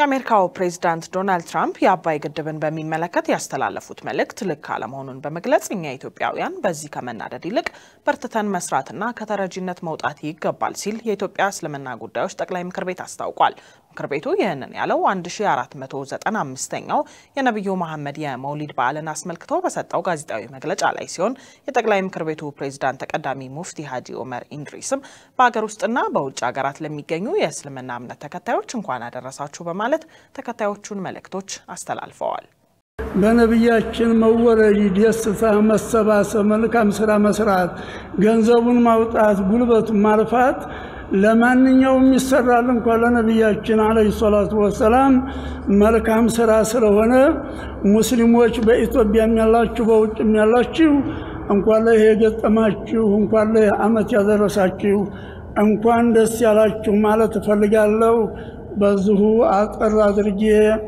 የአሜሪካው ፕሬዚዳንት ዶናልድ ትራምፕ የአባይ ግድብን በሚመለከት ያስተላለፉት መልእክት ልክ አለመሆኑን በመግለጽ እኛ ኢትዮጵያውያን በዚህ ከመናደድ ይልቅ በርትተን መስራትና ከተረጂነት መውጣት ይገባል ሲል የኢትዮጵያ እስልምና ጉዳዮች ጠቅላይ ምክር ቤት አስታውቋል። ምክር ቤቱ ይህንን ያለው 1495ኛው የነቢዩ መሐመድ የመውሊድ በዓልን አስመልክቶ በሰጠው ጋዜጣዊ መግለጫ ላይ ሲሆን የጠቅላይ ምክር ቤቱ ፕሬዚዳንት ተቀዳሚ ሙፍቲ ሀጂ ኦመር ኢንድሪስም በሀገር ውስጥና በውጭ ሀገራት ለሚገኙ የእስልምና እምነት ተከታዮች እንኳን አደረሳችሁ በማለት ተከታዮቹን መልእክቶች አስተላልፈዋል። በነቢያችን መወለድ ደስታ፣ መሰባሰብ፣ መልካም ስራ መስራት፣ ገንዘቡን ማውጣት፣ ጉልበቱን ማልፋት ለማንኛውም ይሰራል እንኳ ለነቢያችን አለይሂ ሰላቱ ወሰላም መልካም ስራ ስለሆነ ሙስሊሞች በኢትዮጵያም ያላችሁ በውጭም ያላችሁ እንኳን ለይህ የገጠማችሁ እንኳን ለይህ ዓመት ያደረሳችሁ እንኳን ደስ ያላችሁ ማለት እፈልጋለሁ። በዚሁ አጠር አድርጌ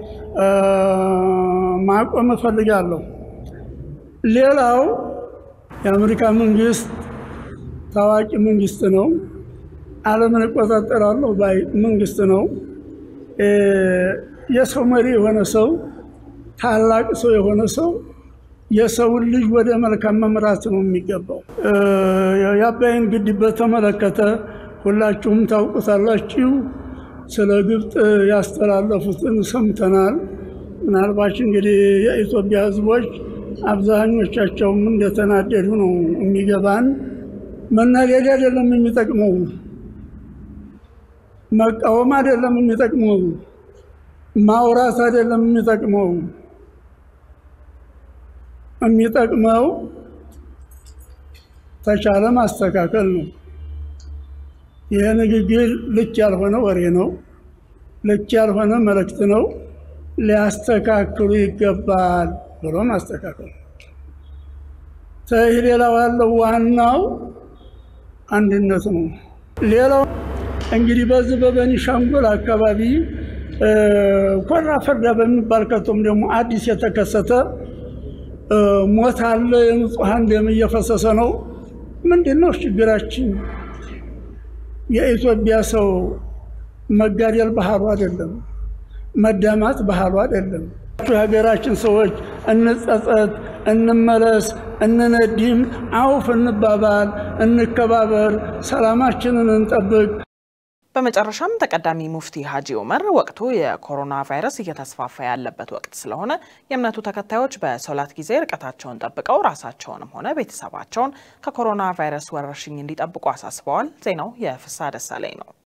ማቆም እፈልጋለሁ። ሌላው የአሜሪካ መንግስት ታዋቂ መንግስት ነው። ዓለምን እቆጣጠራለሁ ባይ መንግስት ነው። የሰው መሪ የሆነ ሰው ታላቅ ሰው የሆነ ሰው የሰውን ልጅ ወደ መልካም መምራት ነው የሚገባው። የአባይን ግድብ በተመለከተ ሁላችሁም ታውቁታላችሁ። ስለ ግብፅ ያስተላለፉትን ሰምተናል። ምናልባች እንግዲህ የኢትዮጵያ ሕዝቦች አብዛኞቻቸውም እንደተናደዱ ነው የሚገባን። መናደድ አይደለም የሚጠቅመው፣ መቃወም አይደለም የሚጠቅመው፣ ማውራት አይደለም የሚጠቅመው። የሚጠቅመው ተቻለ ማስተካከል ነው። ይህ ንግግር ልክ ያልሆነ ወሬ ነው። ልክ ያልሆነ መልእክት ነው። ሊያስተካክሉ ይገባል ብሎ ማስተካከል። ይህ ሌላው ያለው ዋናው አንድነት ነው። ሌላው እንግዲህ በዚህ በቤኒሻንጉል አካባቢ ኮራ ፈርዳ በሚባል ከቶም ደግሞ አዲስ የተከሰተ ሞት አለ። የንጹሐን ደም እየፈሰሰ ነው። ምንድን ነው ችግራችን? የኢትዮጵያ ሰው መጋደል ባህሉ አይደለም፣ መዳማት ባህሉ አይደለም። የሀገራችን ሰዎች እንጸጸት፣ እንመለስ፣ እንነዲም፣ አውፍ እንባባል፣ እንከባበር፣ ሰላማችንን እንጠብቅ። በመጨረሻም ተቀዳሚ ሙፍቲ ሀጂ ኡመር ወቅቱ የኮሮና ቫይረስ እየተስፋፋ ያለበት ወቅት ስለሆነ የእምነቱ ተከታዮች በሶላት ጊዜ ርቀታቸውን ጠብቀው ራሳቸውንም ሆነ ቤተሰባቸውን ከኮሮና ቫይረስ ወረርሽኝ እንዲጠብቁ አሳስበዋል። ዜናው የፍሳ ደሳለኝ ነው።